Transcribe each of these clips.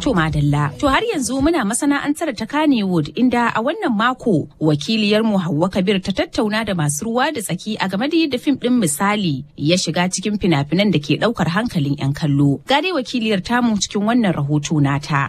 To madalla. To har yanzu muna masana'antar ta Kannywood inda a wannan mako wakiliyar mu Hauwa Kabir ta tattauna da masu ruwa da tsaki a game da yadda fim din misali ya shiga cikin fina-finan da ke daukar hankalin 'yan kallo. Ga dai wakiliyar tamu cikin wannan rahoto nata.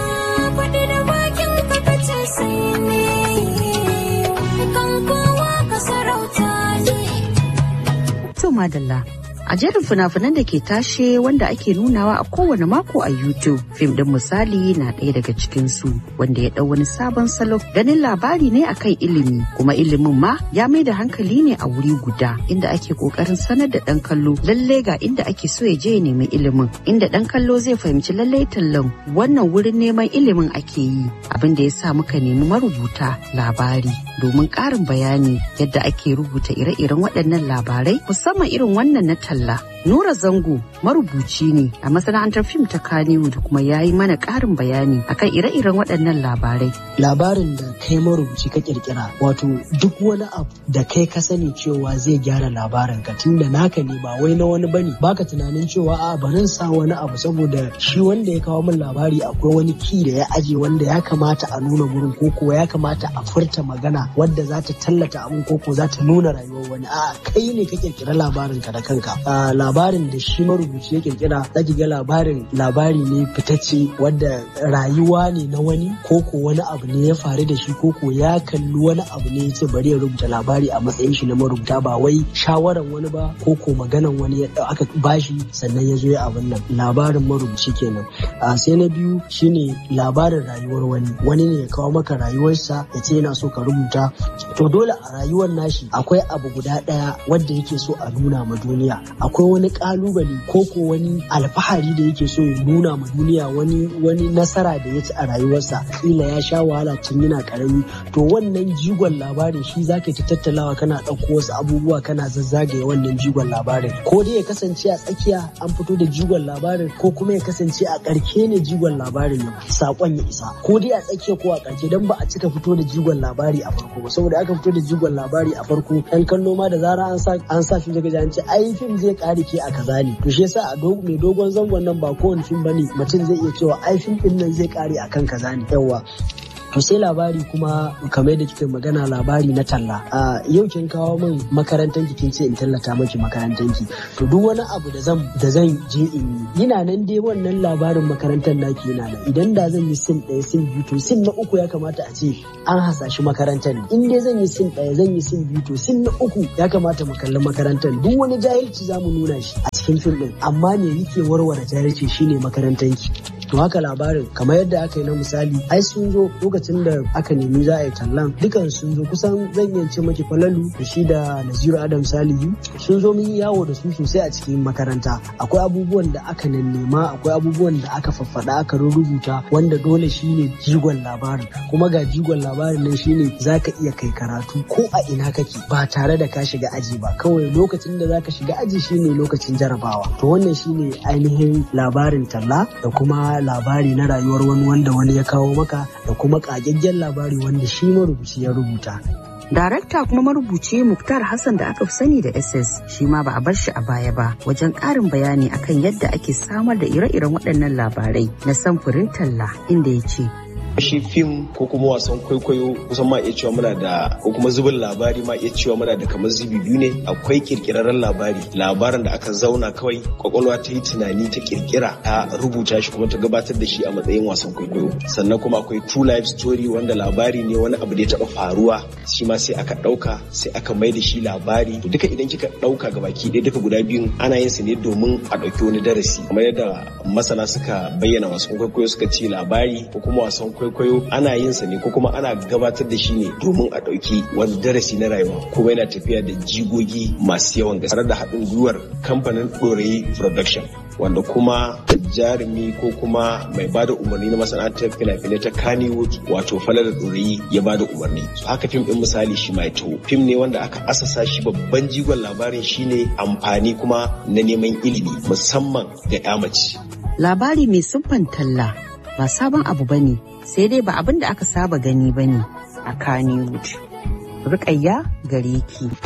To madalla. A jerin fina-finan da ke tashe wanda ake nunawa a kowane mako a YouTube, fim din misali na ɗaya daga cikinsu wanda ya ɗau wani sabon salo ganin labari ne akan ilimi kuma ilimin ma ya mai da hankali ne a wuri guda inda ake ƙoƙarin sanar da ɗan kallo lalle ga inda ake so ya je ya nemi ilimin inda ɗan kallo zai fahimci lalle tallan wannan wurin neman ilimin ake yi abin da ya sa muka nemi marubuta labari domin ƙarin bayani yadda ake rubuta ire-iren waɗannan labarai musamman irin wannan na talla. Nura Zango marubuci ne a masana'antar fim ta Kannywood kuma ya yi mana ƙarin bayani akan ire-iren waɗannan labarai. Labarin da kai marubuci ka kirkira wato duk wani abu da kai ka sani cewa zai gyara labarin ka tunda naka ne ba wai na wani bane baka tunanin cewa a barin sa wani abu saboda shi wanda ya kawo min labari akwai wani ki da ya aje wanda ya kamata a nuna gurin ko kuwa ya kamata a furta magana wadda za ta tallata abin ko ko za ta nuna rayuwar wani a kai ne ka kirkira labarin ka da kanka labarin da shi marubuci ya kirkira zaki ga labarin labari ne fitacce wadda rayuwa ne na wani ko ko wani abu ne ya faru da shi ko ko ya kalli wani abu ne ya ce bari ya rubuta labari a matsayin shi na marubuta ba wai shawaran wani ba ko ko maganan wani ya aka bashi sannan ya zo ya abin nan labarin marubuci kenan a sai na biyu shine labarin rayuwar wani wani ne ya kawo maka rayuwarsa ya ce yana so ka rubuta to dole a rayuwar nashi akwai abu guda ɗaya wanda yake so a nuna ma duniya akwai wani kalubale ko ko wani alfahari da yake so ya nuna ma duniya wani wani nasara da ya ci a rayuwarsa kila ya sha wahala tun yana karami to wannan jigon labarin shi zaka ta tattalawa kana ɗauko wasu abubuwa kana zazzagaye wannan jigon labarin ko dai ya kasance a tsakiya an fito da jigon labarin ko kuma ya kasance a ƙarke ne jigon labarin nan sakon ya isa ko dai a tsakiya ko a ƙarshe dan ba a cika fito da jigon labari a farko ba saboda aka fito da jigon labari a farko ɗan kallo ma da zara an sa an sa shi daga an ce ai fim zai kare ke a kaza ne to shi yasa a mai dogon zangon nan ba kowane fim bane mutum zai iya cewa ai fim din nan zai kare akan kaza ne yawa to sai labari kuma kamar da kika magana labari na talla a yau kin kawo min makarantar ki kin ce in tallata maki makarantar ki to duk wani abu da zan da zan je in yi ina nan dai wannan labarin makarantar naki yana nan idan da zan yi sin ɗaya sin biyu to sin na uku ya kamata a ce an hasashi makarantar in dai zan yi sin ɗaya zan yi sin biyu to sin na uku ya kamata mu kalli makarantar duk wani jahilci za mu nuna shi a cikin fim ɗin amma me yake warware jahilci shine makarantar ki to haka labarin kamar yadda aka yi na misali ai sun zo lokacin da aka nemi za a yi tallan dukan sun zo kusan zan iya ce maki falalu da shi da naziru adam salihu sun zo mun yi yawo da su sosai a cikin makaranta akwai abubuwan da aka nema akwai abubuwan da aka faffada aka rubuta wanda dole shine jigon labarin kuma ga jigon labarin nan shine zaka iya kai karatu ko a ina kake ba tare da ka shiga aji ba kawai lokacin da zaka shiga aji shine lokacin jarabawa to wannan shine ainihin labarin talla da kuma labari na rayuwar wani wanda wani ya kawo maka da kuma ƙagaggen labari wanda shi marubuci ya rubuta. Darakta kuma marubuci Muktar Hassan da aka fi sani da SS shi ma ba a bar shi a baya ba wajen ƙarin bayani akan yadda ake samar da ire-iren waɗannan labarai na samfurin talla inda ya ce shi fim ko kuma wasan kwaikwayo kusan ma iya cewa muna da ko kuma zubin labari ma iya cewa muna da kamar zubi biyu ne akwai kirkirarren labari labarin da aka zauna kawai kwakwalwa ta yi tunani ta kirkira ta rubuta shi kuma ta gabatar da shi a matsayin wasan kwaikwayo sannan kuma akwai true life story wanda labari ne wani abu da ya taba faruwa shi ma sai aka dauka sai aka mai da shi labari to duka idan kika dauka ga baki ɗaya duka guda biyun ana yin su ne domin a dauki wani darasi kamar yadda masana suka bayyana wasan kwaikwayo suka ce labari ko kuma wasan kwaikwayo ana yin sa ne ko kuma ana gabatar da shi ne domin a ɗauki wani darasi na rayuwa kuma yana tafiya da jigogi masu yawan gaske tare da haɗin gwiwar kamfanin ɗorayi production wanda kuma jarumi ko kuma mai bada umarni na masana'antar fina-finai ta Kannywood wato Fala da Ɗorayi ya bada umarni. So haka fim ɗin misali shi mai taho. Fim ne wanda aka asasa shi babban jigon labarin shine amfani kuma na neman ilimi musamman ga 'ya mace. Labari mai siffan talla ba sabon abu bane sai dai ba abin da aka saba gani bane a Kannywood. Rukayya gare ki.